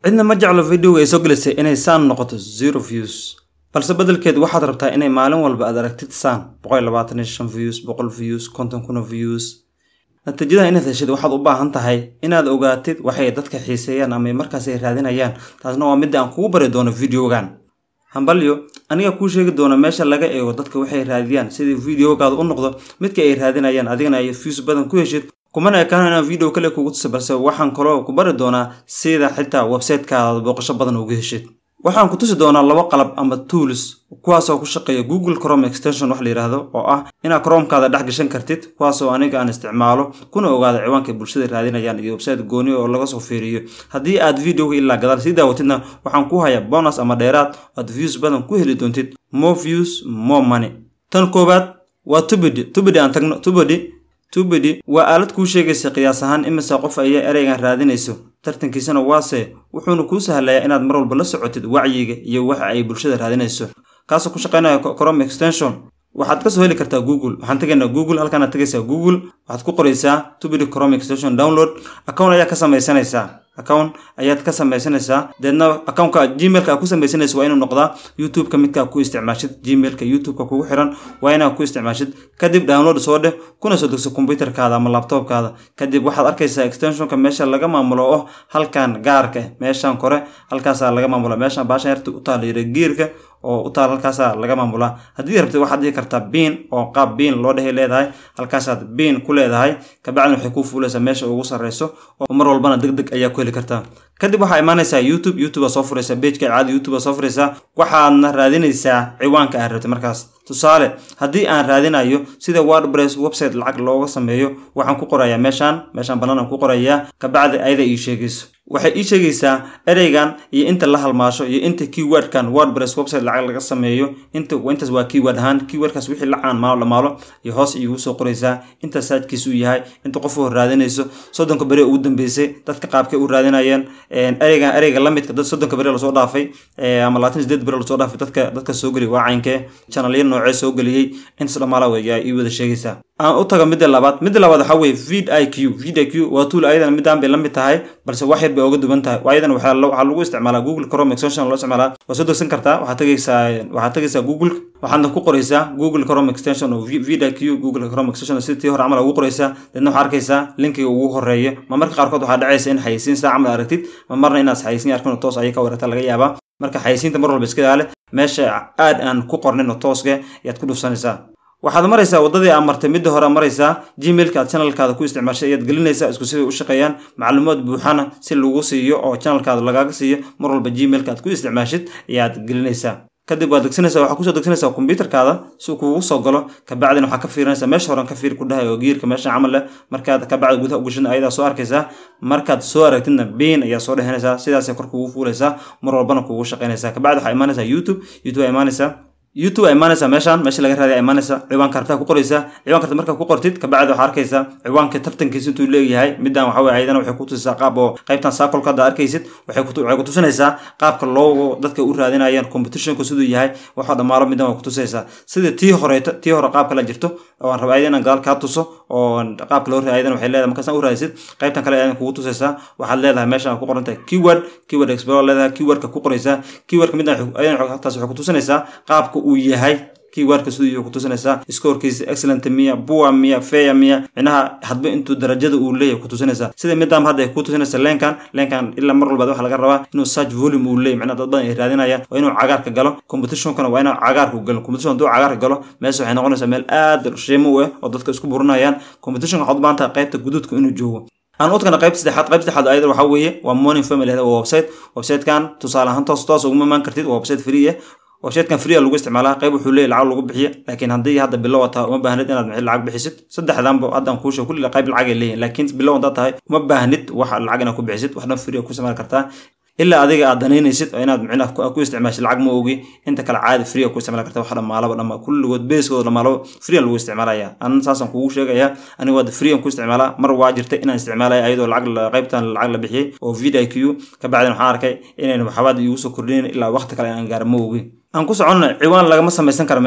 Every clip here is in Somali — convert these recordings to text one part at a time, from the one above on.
cidna ma jeclo videoga ay soo gelisay inay saan noqoto zero views balse beddelkeed waxaad rabtaa inay maalin walba aad aragtid saan boqol labaatan iyo shan views boqol views konton kuna views natiijada inaad heshid waxaad u baahan tahay inaad ogaatid waxay dadka xiiseeyaan ama markaas ay raadinayaan taasna waa midda aan kugu bari doono videogan hambalyo aniga kuu sheegi doona meesha laga eego dadka waxay raadiyaan sidii videogaada u noqdo midka ay raadinayaan adigana ay views badan ku heshid kumana ekaano inaan video kale kugu tusa balse waxaan kaloo ku bari doonaa sida xitaa websitekaada booqasho badan uga heshid waxaan ku tusi doonaa laba qalab ama tools kuwaasoo ku shaqeeya google chrome extension wax la yidhaahdo oo ah inaad chromekaada dhex gashan kartid kuwaasoo aniga aan isticmaalo kuna ogaada ciwaanka bulshada raadinayaan iyo website gooni oo laga soo fiiriyo haddii aad videoga ilaa gadaal sii daawatidna waxaan ku hayaa bonus ama dheeraad aad views badan ku heli doontid more views more money tan koowaad waa tubidi tubidi aan tagno tubidi tubidi waa aalad kuu sheegaysa qiyaas ahaan imisa qof ayaa ereygan raadinayso tartankiisana waase wuxuuna kuu sahlayaa inaad mar walba la socotid wacyiga iyo waxa ay bulshada raadinayso kaasoo ku shaqaynaya chrome extension waxaad kasoo heli kartaa google waxaan tegaynaa google halkaanaad tegaysaa google waxaad ku qoraysaa tubidi chrome extension download account ayaa ka samaysanaysaa account ayaad ka samaysanaysaa deedna accountka gmailka aad ku samaysanaysa waa inuu noqdaa youtube-ka midkaa ku isticmaashid gmailka youtube-ka kugu xiran waa inaad ku isticmaashid kadib download soo dheh kuna soo degso computerkaada ama laptopkaada kadib waxaad arkaysaa extensionka meesha laga maamulo oo halkan gaarka meeshan kore halkaasaa laga maamula meeshan baashan yarta u taala yira geerka oo u taal halkaasaa laga maamulaa haddii rabtid waxaad dhihi kartaa biin oo qaab biin loo dhehay leedahay halkaasaad biin ku leedahay kabacdina waxay kuu fuulaysaa meesha ugu sarreyso oo mar walbana deg deg ayaa ku heli kartaa kadib waxaa imaanaysaa youtube youtube aa soo furaysaa bejka caadi youtube aa soo furaysaa waxaadna raadinaysaa ciwaanka aad rabtid markaas tusaale haddii aan raadinayo sida wordpress website lacag looga sameeyo waxaan ku qorayaa meeshaan meeshaan bannaan aan ku qorayaa kabacdi ayada ii sheegayso waxay ii sheegaysaa ereygan iyo inta la halmaasho iyo inta keywordkan wordpress website lacag laga sameeyo inta intaas waa keyword ahaan keywordkaas wixii la caan maalo dhamaalo iyo hoos iigu soo qoraysaa inta saajkiisu yahay inta qof oo raadinayso soddonka beri ugu dambeysay dadka qaabkay u raadinayeen ereygan ereyga la midka dad soddonka beri lasoo dhaafay ama labaatan sideed beri lasoo dhaafay dadka dadka soo geliy waa caynkee channelya noocee soo geliyey intaas dhamaala ayaa ii wada sheegaysaa aan u tago midda labaad midda labaad waxaa weeye vid i q vid i q waa tool ayadana midaan bay la mid tahay balse wax yar bay oga duwan tahay ayadan waxaa lagu isticmaalaa google chrome extension loo isticmaalaa waa soo degsan kartaa waxaad tegaysaa waxaad tegaysaa google waxaadna ku qoraysaa google chrome extension oo vid i q google chrome extension si tii hore camal ugu qoraysaa deedna waxaa arkaysaa linkiga ugu horeeyo ma marka qaarkood waxaa dhacaysa in xayisiin saa camal aragtid ma marna inaad xayisiin arkin toos ayay ka warata laga yaabaa marka xayisiinta mar walba iska ilaale meesha aad aan ku qornin oo tooska ayaad ku dhufsanaysaa waxaad maraysaa waddadii aad martay midda hore maraysaa gmailka aad channelkaada ku isticmaashay ayaad gelinaysaa isku siday u shaqeeyaan macluumaad buuxana si lagu siiyo oo channelkaada lagaaga siiyo mar walba gmailka aad ku isticmaashid ayaad gelinaysaa kadib waad degsanaysaa waxaa kusoo degsanaysaa kombyuterkaada si uu kugu soo galo kabacdina waxaa ka fiirinaysaa meesha horan ka fiir ku dhahay oo geerka meesha camal leh markaad kabacdi gudaha ugashada ayadaa soo arkaysaa markaad soo aragtidna biin ayaa soo dhehanaysaa sidaasay kor kugu fuulaysaa mar walbana kugu shaqaynaysaa kabacdi waxaa imaanaysaa youtube youtube aa imaanaysaa youtube aa imaanaysaa meeshaan meesha laga raadiya imaanaysaa ciwaanka hartaa ku qoraysaa ciwaanka harta markaa ku qortid kabacdi waxaa arkaysaa ciwaanka tartankiisa intuu leeyahay midaan waxa weye ayadana waxay ku tusisaa qaab oo qaybtan saakolka hadda arkaysid waxay ku tusinaysaa qaabka loo dadka u raadinayaan competitionka siduu yahay waxaa dhammaalo midaan waa ku tusaysaa sida tii horeeto tii hore qaab kala jirto oo aan raba ayada inaan gadaal kaa tuso oo qaabka loo ayadana waxay leedahay markaasaan u raadisid qaybtan kale ayadana kugu tusaysaa waxaad leedahay meeshaan ku qoran tahay keyword keyword explorer leedahay keywordka ku qoraysaa keywordka midaan ayadana halkaas waxay ku tusinaysaa qaabka uu yahay keywordka siduu ku tusinaysaa scorekiisa excellent miya bua miya feya miya micnaha hadba intuu darajada uu leeyahay ku tusinaysaa sida midaan hadda ay ku tusinaysa leenkan leenkan ilaa mar walbaad waxa laga rabaa inuu search volume uu leeyahy micnaha dad badan ay raadinayaan waa inuu cagaarka galo competitionkana waa inuu cagaarku galo competition hadduu cagaarka galo meesha waxay noqonaysaa meel aad qiimo u ah oo dadka isku burinayaan competition waxaad u baahan tahay qaybta guduudka inuu joogo aan u tagna qaybta saddexaad qaybta saddexaad ayada waxaa weeye waa morning family waa website websitekan tusaale ahaan toos toos uguma imaan kartid waa website free ah websitekan free lagu isticmaalaa qayb wuxuu leeyahy lacag lagu bixiya laakiin haddii hadda bilow wataa uma baahnid inaad mixid lacag bixisid saddexdanba haddaan kuusha kulli qayb lacag ay leeyihin laakiin bilow haddaad tahay uma baahnid wax lacag inaad ku bixisid wax dhan free ku isticmaali kartaa ilaa adiga aad danaynaysid oo inaad micnaha ku isticmaashid lacag ma ogi inta kale caadi free ku isticmaali karta wax dhammaalaba dhamma kulligood beeskooda dhammaalaba free lagu isticmaalaya anan saasaan kugu sheegaya aniga waa free ku isticmaalaa mar waa jirtay inaan isticmaalaya ayadoo lacag qaybtan lacag la bixiyey oo vid i q kabacdin waxaan arkay inayn waxabaad iigu soo kordhinayn ilaa waqti kale aan gaara ma ogi aan ku soconno ciwaan lagama samaysan karo meeshaan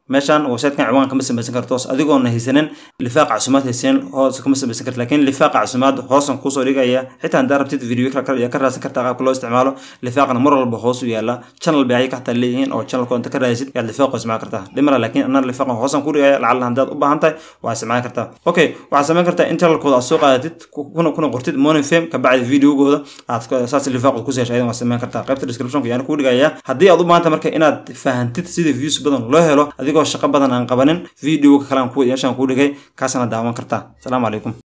meeshaan websitekan ciwaan kama samaysan karto adigoona haysanin lifaaqa casumaad haysanin hoos kama samaysan karto laakiin lifaaqa casumaad hoosan kusoo dhigaya xitaa haddaa rabtid video yaa ka raadsan kartaa qaabka loo isticmaalo lifaaqana mar walba hoos u yaala channel bay ayaga xataa leeyihiin oo channelkoo inta ka raadisid yaad lifaaqo isticmaali kartaa dhimara laakiin anaa lifaaqan hoosan ku dhigaya lacalla haddaad u baahan tahay waa isticmaali kartaa okay waxaad samayn kartaa in channelkooda aad soo qaadatid kuna kuna qortid morning fame kabacdi videogooda aad saas lifaaqood ku seesha ayadan waa samayn kartaa qaybta descriptionka yaan kuu dhigaya haddii aad u baahan tahay marka inaad fahantid sida views badan loo helo adigoo shaqo badan aan qabanin videoga kale aan ku yeeshaan kuu dhigay kaasana daawan kartaa asalaamu calaykum